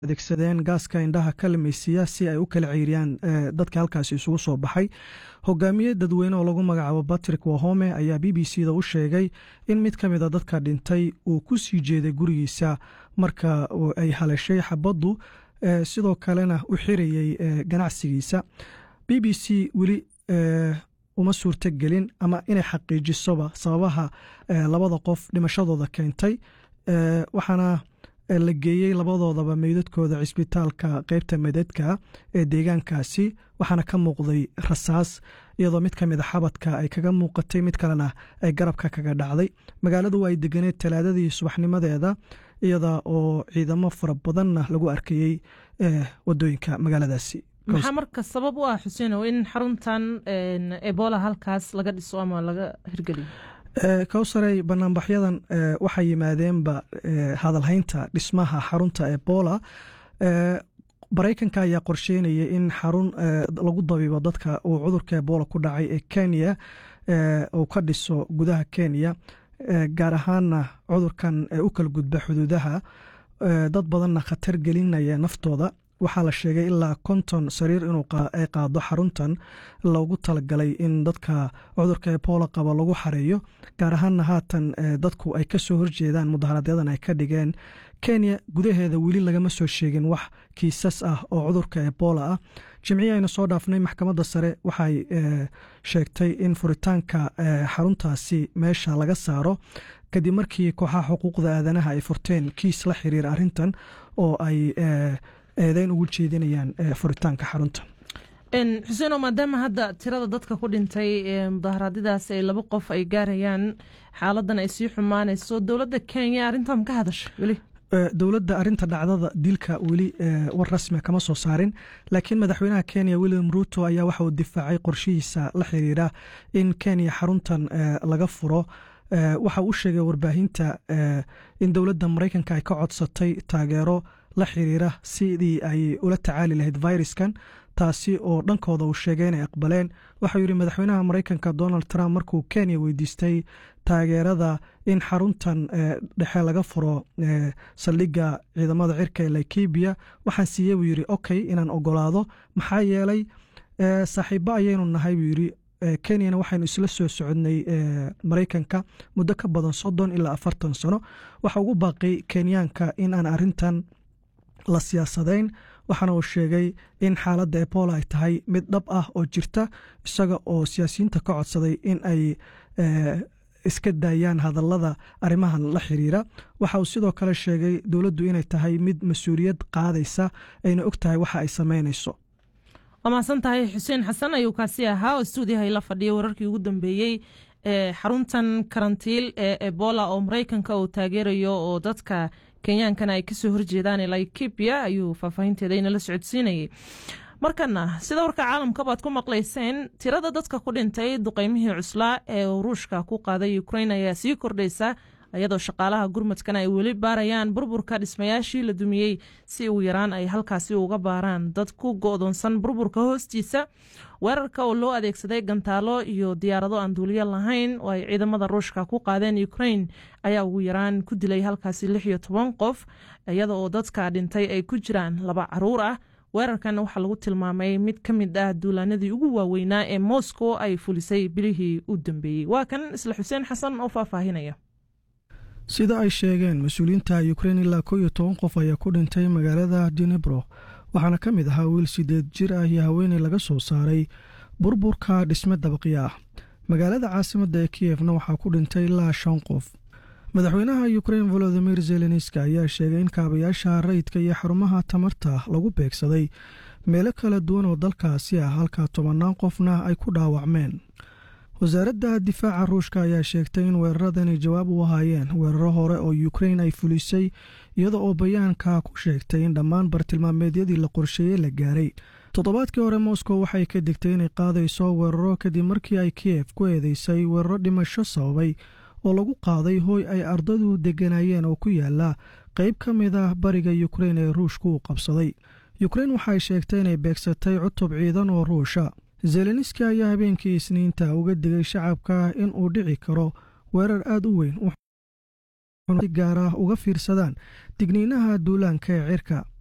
adeegsadeen gaaska indhaha kalmaysiya si ay u kala ceyriyaan dadka halkaasi isugu soo baxay hogaamiye dadweyne oo lagu magacaabo batrick wahome ayaa b b c da u sheegay in mid ka mid a dadka dhintay uu ku sii jeeday gurigiisa marka ay haleeshay xabaddu sidoo kalena u xirayey ganacsigiisa b b c weli uma suurto gelin ama inay xaqiijisoba sababaha labada qof dhimashadooda keentay waxaana la geeyey labadoodaba meydadkooda cisbitaalka qeybta medeedka ee deegaankaasi waxaana ka muuqday rasaas iyadoo mid ka mid a xabadka ay kaga muuqatay mid kalena ay garabka kaga dhacday magaaladu ay deganeed talaadadii subaxnimadeeda iyada oo ciidamo fara badanna lagu arkayey wadooyinka magaaladaasi maxaa marka sabab u ah xuseenow in xaruntan ebola halkaas laga dhiso ama laga hirgeliyo kowsarey banaanbaxyadan waxay yimaadeenba hadalhaynta dhismaha xarunta ebola maraykanka ayaa qorsheynaya in xarun lagu dabiibo dadka uu cudurka ebola ku dhacay ee kenya uu ka dhiso gudaha kenya gaar ahaana cudurkan u kala gudba xuduudaha dad badanna khatar gelinaya naftooda waxaa la sheegay ilaa konton sariir inuu ay qaado xaruntan loogu talagalay in dadka cudurka ebola qaba lagu xareeyo gaar ahaana haatan dadku ay kasoo horjeedaan mudaharadyadan ay ka dhigeen kenya gudaheeda weli lagama soo sheegin wax kiisas ah oo cudurka ebola ah jimcihii aynu soo dhaafnay maxkamadda sare waxay sheegtay in furitaanka xaruntaasi meesha laga saaro kadib markii kooxaha xuquuqda aadanaha ay furteen kiis la xiriira arrintan oo ay eedeyn ugu jeedinayaan furitaanka xarunta xuseeno maadaama hadda tirada dadka ku dhintay mudaharaadyadaas ay laba qof ay gaarayaan xaaladan ay sii xumaanayso dowladda kenya arrintan ka hadashay weli dowladda arinta dhacdada dilka weli war rasmia kama soo saarin laakiin madaxweynaha kenya william ruto ayaa waxa uu difaacay qorshihiisa la xiriira in kenya xaruntan laga furo waxa uu sheegay warbaahinta in dowladda maraykanka ay ka codsatay taageero la xiriira sidii ay ula tacaali lahayd viruskan taasi oo dhankooda uu sheegay inay aqbaleen waxau yidhi madaxweynaha maraykanka donald trump markuu kenya weydiistay taageerada in xaruntan dhexe laga furo saldhigga ciidamada cirka ee laikibia waxaan siiyey buu yidhi okay inaan ogolaado maxaa yeelay saaxiibo ayaynu nahay buu yidhi kenyana waxaynu isla soo socodnay maraykanka muddo ka badan soddon ilaa afartan sano waxa ugu baaqay kenyaanka in aan arintan la siyaasadayn waxaana uu sheegay in xaaladda ebola ay tahay mid dhab ah oo jirta isaga oo siyaasiyiinta ka codsaday in ay iska daayaan hadallada arrimahan la xiriira waxa uu sidoo kale sheegay dowladdu inay tahay mid mas-uuliyad qaadaysa ayna og tahay waxa ay samaynayso waa mahadsan tahay xuseen xasan ayuu kaasi ahaa oo stuudiyaha ila fadhiyay wararkii ugu dambeeyey ee xaruntan karantiil ee ebola oo maraykanka uu taageerayo oo dadka kenyaankana ay kasoo horjeedaan laikibia ayuu faahfaahinteeda inala socodsiinayay markana sida warka caalamka baad ku maqlayseen tirada dadka ku dhintay duqeymihii cuslaa ee ruushka ku qaaday ukrain ayaa sii kordhaysa iyadoo shaqaalaha gurmadkana ay weli baarayaan burburka dhismayaashii la dumiyey si ugu yaraan ay halkaasi uga baaraan dad ku go'doonsan burburka hoostiisa weerarka oo loo adeegsaday gantaalo iyo diyaarado aan duuliyo lahayn oo ay ciidamada ruushka ku qaadeen ukrain ayaa ugu yaraan ku dilay halkaasi lix iyo toban qof iyada oo dadka dhintay ay ku jiraan laba caruur ah weerarkan waxaa lagu tilmaamay mid ka mid ah duulaanadii ugu waaweynaa ee moscow ay fulisay bilihii u dambeeyey waa kan isla xuseen xasan oo faahfaahinaya sida ay sheegeen mas-uuliyiinta ukrein ilaa ko iyo toban qof ayaa ku dhintay magaalada dinebro waxaana ka mid ahaa wiil sideed jir ah iyo haweeney laga soo saaray burburka dhisme dabaqya ah magaalada caasimadda ee kiyefna waxaa ku dhintay ilaa shan qof madaxweynaha ukrein volodimir zelenska ayaa sheegay in kaabayaasha rayidka iyo xarumaha tamarta lagu beegsaday meelo kala duwan oo dalkaasi ah halka tobannaan qofna ay ku dhaawacmeen wasaaradda difaaca ruushka ayaa sheegtay in weeraradani jawaab u ahaayeen weeraro hore oo ukrein ay fulisay iyada oo bayaanka ku sheegtay in dhammaan bartilmaameedyadii la qorsheeyey la gaaray toddobaadkii hore moscow waxay ka digtay inay qaadayso weeraro kadib markii ay kiyef ku eedeysay weeraro dhimasho sababay oo lagu qaaday hooy ay ardadu degganaayeen oo ku yaala qayb ka mid ah bariga ukrein ee ruushka uu qabsaday ukrein waxay sheegtay inay beegsatay cutub ciidan oo ruusha zelenski ayaa habeenkii isniinta uga digay shacabka in uu dhici karo weerar aad u weyn si gaar ah uga fiirsadaan digniinaha duulaanka ee cirka